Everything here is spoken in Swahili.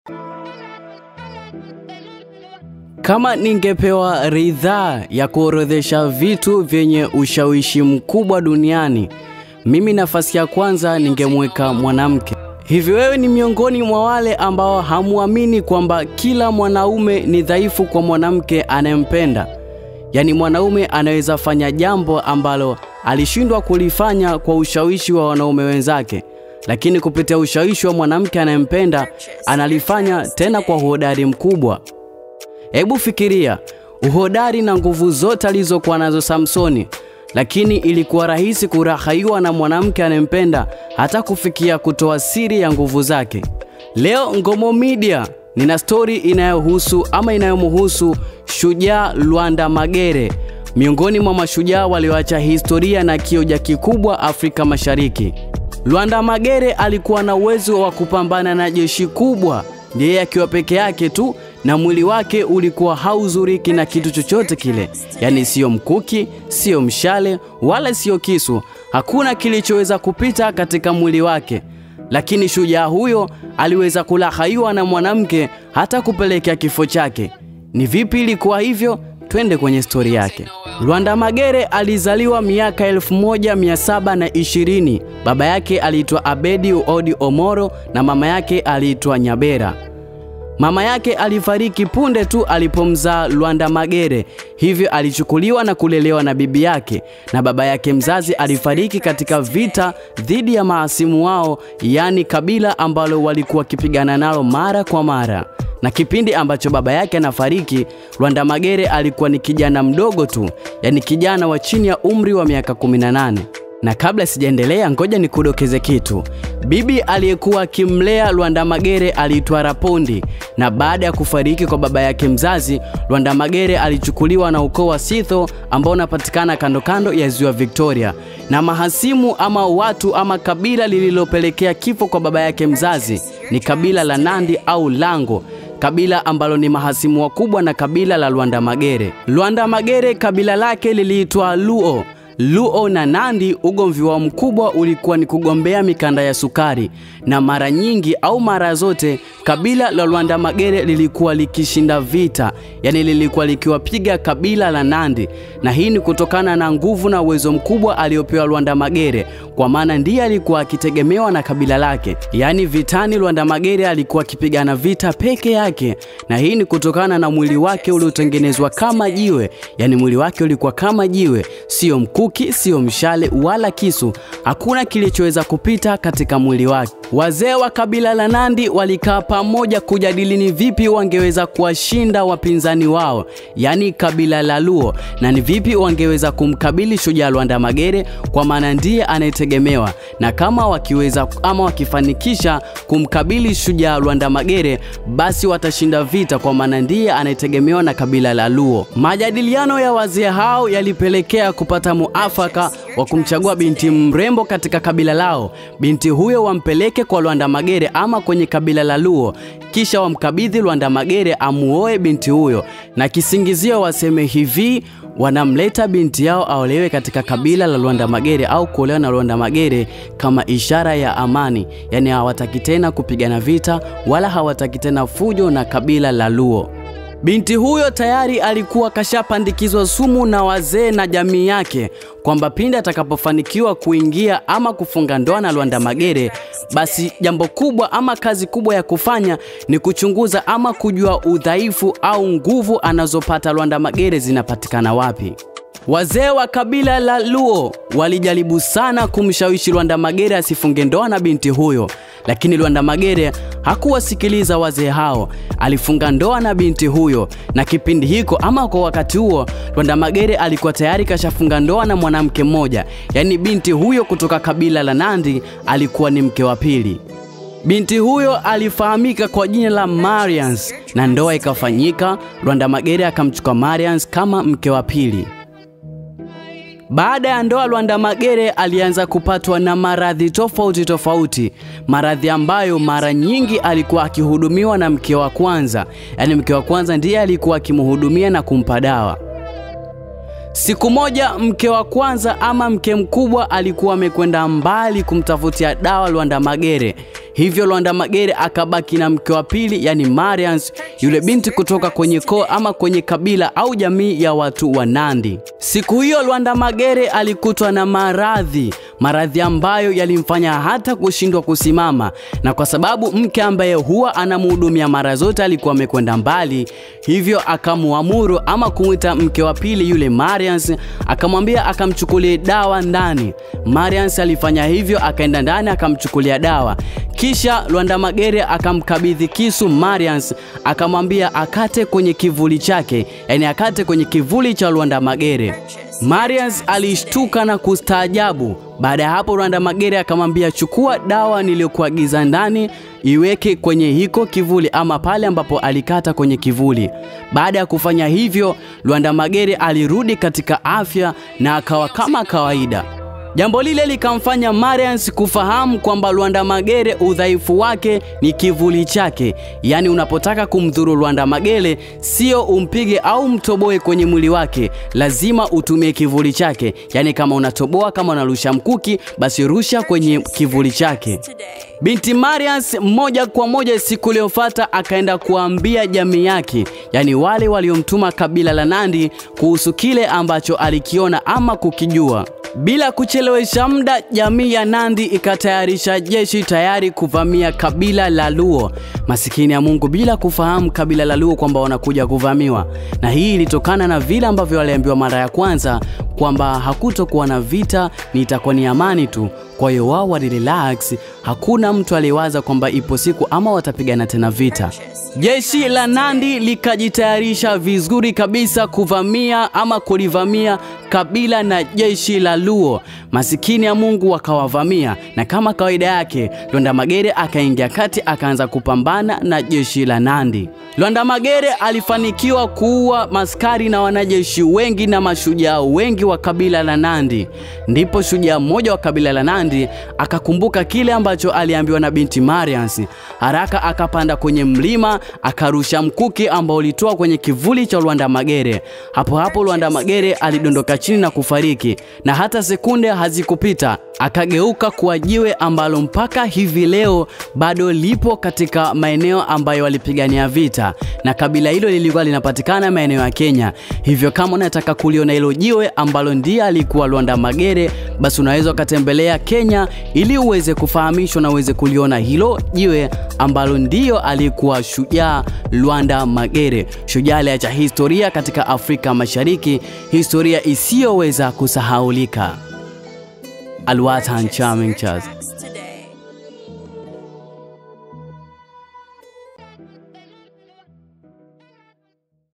Kama ningepewa ridhaa ya kuorodhesha vitu vyenye ushawishi mkubwa duniani, mimi nafasi ya kwanza ningemweka mwanamke. Hivi wewe ni miongoni mwa wale ambao hamuamini kwamba kila mwanaume ni dhaifu kwa mwanamke anayempenda? Yaani mwanaume anaweza fanya jambo ambalo alishindwa kulifanya kwa ushawishi wa wanaume wenzake, lakini kupitia ushawishi wa mwanamke anayempenda analifanya tena kwa uhodari mkubwa. Hebu fikiria uhodari na nguvu zote alizokuwa nazo Samsoni, lakini ilikuwa rahisi kurahaiwa na mwanamke anayempenda hata kufikia kutoa siri ya nguvu zake. Leo Ngomo Media nina stori inayohusu ama inayomhusu shujaa Lwanda Magere, miongoni mwa mashujaa walioacha historia na kioja kikubwa Afrika Mashariki. Lwanda Magere alikuwa na uwezo wa kupambana na jeshi kubwa, yeye akiwa peke yake tu na mwili wake ulikuwa hauzuriki na kitu chochote kile, yaani siyo mkuki, siyo mshale wala siyo kisu. Hakuna kilichoweza kupita katika mwili wake, lakini shujaa huyo aliweza kulahaiwa na mwanamke hata kupelekea kifo chake. Ni vipi ilikuwa hivyo? Twende kwenye stori yake. Lwanda Magere alizaliwa miaka 1720. Baba yake aliitwa Abedi Odi Omoro na mama yake aliitwa Nyabera. Mama yake alifariki punde tu alipomzaa Lwanda Magere, hivyo alichukuliwa na kulelewa na bibi yake, na baba yake mzazi alifariki katika vita dhidi ya mahasimu wao, yaani kabila ambalo walikuwa wakipigana nalo mara kwa mara. Na kipindi ambacho baba yake anafariki, Lwanda Magere alikuwa ni kijana mdogo tu, yaani kijana wa chini ya umri wa miaka 18. Na kabla sijaendelea, ngoja nikudokeze kitu. Bibi aliyekuwa akimlea Lwanda Magere aliitwa Rapondi, na baada ya kufariki kwa baba yake mzazi, Lwanda Magere alichukuliwa na ukoo wa Sitho ambao unapatikana kando kando ya ziwa Victoria, na mahasimu ama watu ama kabila lililopelekea kifo kwa baba yake mzazi ni kabila la Nandi au Lango kabila ambalo ni mahasimu wakubwa na kabila la Lwanda Magere. Lwanda Magere kabila lake liliitwa Luo. Luo na Nandi, ugomvi wao mkubwa ulikuwa ni kugombea mikanda ya sukari, na mara nyingi au mara zote kabila la Lwanda Magere lilikuwa likishinda vita, yani lilikuwa likiwapiga kabila la Nandi, na hii ni kutokana na nguvu na uwezo mkubwa aliopewa Lwanda Magere, kwa maana ndiye alikuwa akitegemewa na kabila lake. Yaani vitani, Lwanda Magere alikuwa akipigana vita peke yake, na hii ni kutokana na mwili wake uliotengenezwa kama jiwe, yani mwili wake ulikuwa kama jiwe, sio mkuu mkuki, sio mshale wala kisu. Hakuna kilichoweza kupita katika mwili wake. Wazee wa kabila la Nandi walikaa pamoja kujadili ni vipi wangeweza kuwashinda wapinzani wao, yaani kabila la Luo, na ni vipi wangeweza kumkabili shujaa Lwanda Magere, kwa maana ndiye anayetegemewa, na kama wakiweza ama wakifanikisha kumkabili shujaa Lwanda Magere, basi watashinda vita, kwa maana ndiye anayetegemewa na kabila la Luo. Majadiliano ya wazee hao yalipelekea kupata muafaka wa kumchagua binti mrembo katika kabila lao. Binti huyo wampeleke kwa Lwanda Magere ama kwenye kabila la Luo, kisha wamkabidhi Lwanda Magere amuoe binti huyo, na kisingizio waseme hivi wanamleta binti yao aolewe katika kabila la Lwanda Magere au kuolewa na Lwanda Magere kama ishara ya amani, yaani hawataki tena kupigana vita wala hawataki tena fujo na kabila la Luo. Binti huyo tayari alikuwa kashapandikizwa sumu na wazee na jamii yake kwamba pindi atakapofanikiwa kuingia ama kufunga ndoa na Lwanda Magere, basi jambo kubwa ama kazi kubwa ya kufanya ni kuchunguza ama kujua udhaifu au nguvu anazopata Lwanda Magere zinapatikana wapi. Wazee wa kabila la Luo walijaribu sana kumshawishi Lwanda Magere asifunge ndoa na binti huyo, lakini Lwanda Magere hakuwasikiliza wazee hao. Alifunga ndoa na binti huyo, na kipindi hiko ama kwa wakati huo Lwanda Magere alikuwa tayari kashafunga ndoa na mwanamke mmoja, yaani binti huyo kutoka kabila la Nandi alikuwa ni mke wa pili. Binti huyo alifahamika kwa jina la Marians na ndoa ikafanyika. Lwanda Magere akamchukua Marians kama mke wa pili. Baada ya ndoa, Lwanda Magere alianza kupatwa na maradhi tofauti tofauti, maradhi ambayo mara nyingi alikuwa akihudumiwa na mke wa kwanza, yaani mke wa kwanza ndiye alikuwa akimhudumia na kumpa dawa. Siku moja mke wa kwanza ama mke mkubwa alikuwa amekwenda mbali kumtafutia dawa Lwanda Magere. Hivyo Lwanda Magere akabaki na mke wa pili, yani Marians, yule binti kutoka kwenye koo ama kwenye kabila au jamii ya watu wa Nandi. Siku hiyo Lwanda Magere alikutwa na maradhi, maradhi ambayo yalimfanya hata kushindwa kusimama, na kwa sababu mke ambaye huwa anamhudumia mara zote alikuwa amekwenda mbali, hivyo akamuamuru ama kumwita mke wa pili yule Marians, akamwambia akamchukulie dawa ndani. Marians alifanya hivyo, akaenda ndani akamchukulia dawa. Kisha Lwanda Magere akamkabidhi kisu Marians, akamwambia akate kwenye kivuli chake, yani akate kwenye kivuli cha Lwanda Magere. Marians alishtuka na kustaajabu. Baada ya hapo, Lwanda Magere akamwambia chukua dawa niliyokuagiza ndani, iweke kwenye hiko kivuli ama pale ambapo alikata kwenye kivuli. Baada ya kufanya hivyo, Lwanda Magere alirudi katika afya na akawa kama kawaida. Jambo lile likamfanya Marians kufahamu kwamba Lwanda Magere udhaifu wake ni kivuli chake, yaani unapotaka kumdhuru Lwanda Magere sio umpige au mtoboe kwenye mwili wake, lazima utumie kivuli chake. Yaani kama unatoboa, kama unarusha mkuki, basi rusha kwenye kivuli chake. Binti Marians moja kwa moja siku iliyofuata akaenda kuambia jamii yake, yaani wale waliomtuma kabila la Nandi kuhusu kile ambacho alikiona ama kukijua. Bila kuchelewesha muda, jamii ya Nandi ikatayarisha jeshi tayari kuvamia kabila la Luo. Masikini ya Mungu, bila kufahamu kabila la Luo kwamba wanakuja kuvamiwa, na hii ilitokana na vile ambavyo waliambiwa mara ya kwanza kwamba hakutokuwa na vita, ni itakuwa ni amani tu. Kwa hiyo wao walirelax, hakuna mtu aliyewaza kwamba ipo siku ama watapigana tena vita. Jeshi la Nandi likajitayarisha vizuri kabisa kuvamia ama kulivamia kabila na jeshi la Luo. Masikini ya Mungu wakawavamia, na kama kawaida yake Lwanda Magere akaingia kati akaanza kupambana na jeshi la Nandi. Lwanda Magere alifanikiwa kuua maskari na wanajeshi wengi na mashujaa wengi wa kabila la Nandi. Ndipo shujaa mmoja wa kabila la Nandi akakumbuka kile ambacho aliambiwa na binti Marians. Haraka akapanda kwenye mlima akarusha mkuki ambao ulitoa kwenye kivuli cha Lwanda Magere. Hapo hapo Lwanda Magere alidondoka chini na kufariki, na hata sekunde hazikupita akageuka kuwa jiwe ambalo mpaka hivi leo bado lipo katika maeneo ambayo walipigania vita, na kabila hilo lilikuwa linapatikana maeneo ya Kenya. Hivyo kama unataka kuliona hilo jiwe ambalo ndiye alikuwa Lwanda Magere, basi unaweza ukatembelea Kenya ili uweze kufahamishwa na uweze kuliona hilo jiwe ambalo ndiyo alikuwa shujaa Lwanda Magere. Shujaa aliacha historia katika Afrika Mashariki, historia isiyoweza kusahaulika. Alwatan Charming Chaz.